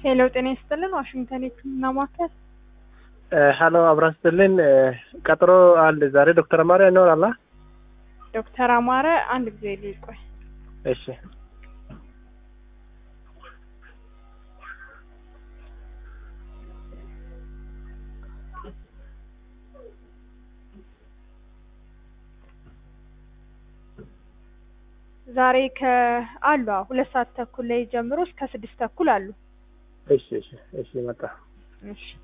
ሄሎ ጤና ይስጥልን ዋሽንግተን የህክምና ማዕከል ሀሎ አብራን ስትልን ቀጥሮ አለ ዛሬ ዶክተር አማሪያ ይኖራላ? ዶክተር አማረ አንድ ጊዜ ሊቆይ እሺ ዛሬ ከአሉ ሁለት ሰዓት ተኩል ላይ ጀምሮ እስከ ስድስት ተኩል አሉ። እሺ እሺ እሺ መጣ እሺ